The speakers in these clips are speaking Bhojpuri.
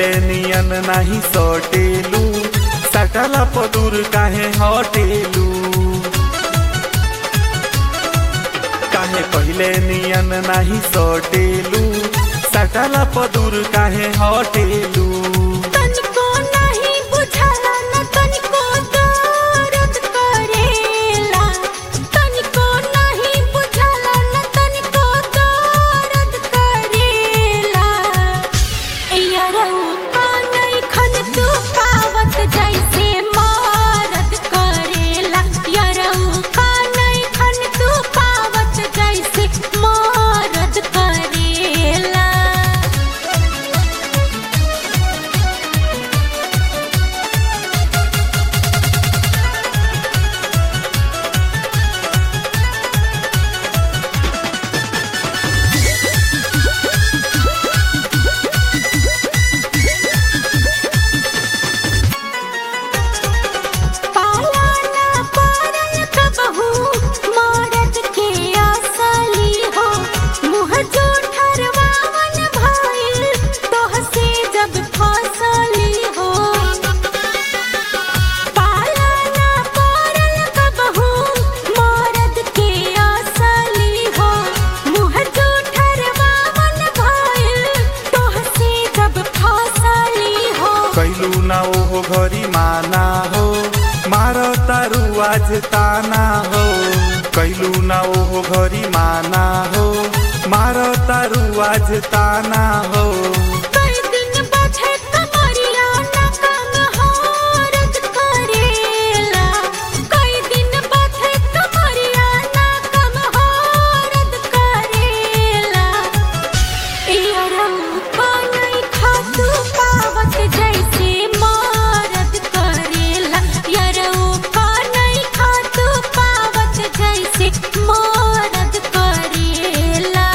पहिले नियन नाही सटेलू सटला पदूर काहे हटेलू काहे पहिले नियन नाही सटेलू सटला पदूर काहे हटेलू तनिको नाही बुझाला न तनिको दर्द करेला तनिको नाही बुझाला न तनिको दर्द करेला यारौ कानै खन तू पावत जैसे मारत करेला यारौ कानै खन तू पावत जैसे मारत करेला पाला ना पारल कबहू मरद के असली हो मुँह जो ठरवावन भइल तोह से जब फसली हो पाला ना पारल कबहू मरद के असली हो मुँह जो ठरवावन भइल तोह से जब फसली हो कैलू ना ओहो घरी माना हो मार तारू आज ताना हो कैलू ना ओहो घरी माना हो मार तारू आज ताना हो कई दिन बचे कमरिया ना कम हारत करेला कई दिन बचे कमरिया ना कम हारत करेला यारौ कानै खातू पावत जैसे मारत करेला यारौ कानै खातू पावत जैसे मारत करेला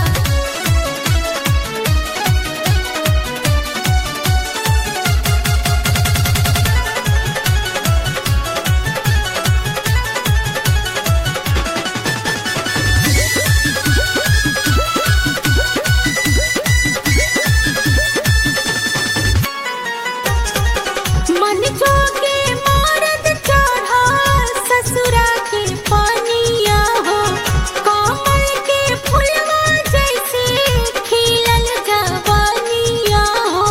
मन जोगे मारद चढ़ा ससुरा के पानिया हो कमल के फुलवा जैसे खिलल जवानिया हो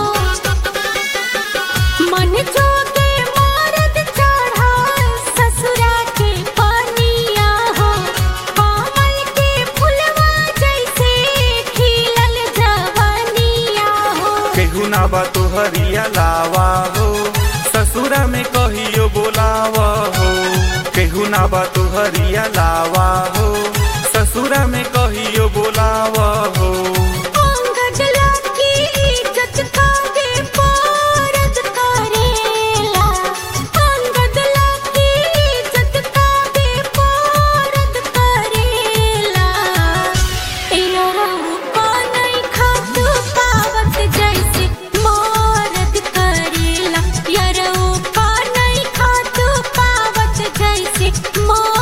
मन जोगे मारद चढ़ा ससुरा के पानिया हो कमल के फुलवा जैसे खिलल जवानिया हो केहू ना बा तोहरिया लावा हो ससुरा में कहियो बोलावा हो केहू ना बा तोहरिया लावा हो ससुरा में कहियो बोलावा हो अंगद लागी इज्जत खाके पारद करेला अंगद लागी इज्जत खाके पारद करेला यारौ कानै खातू पावत जैसे मारद करेला यारौ कानै खातू पावत जैसे मारद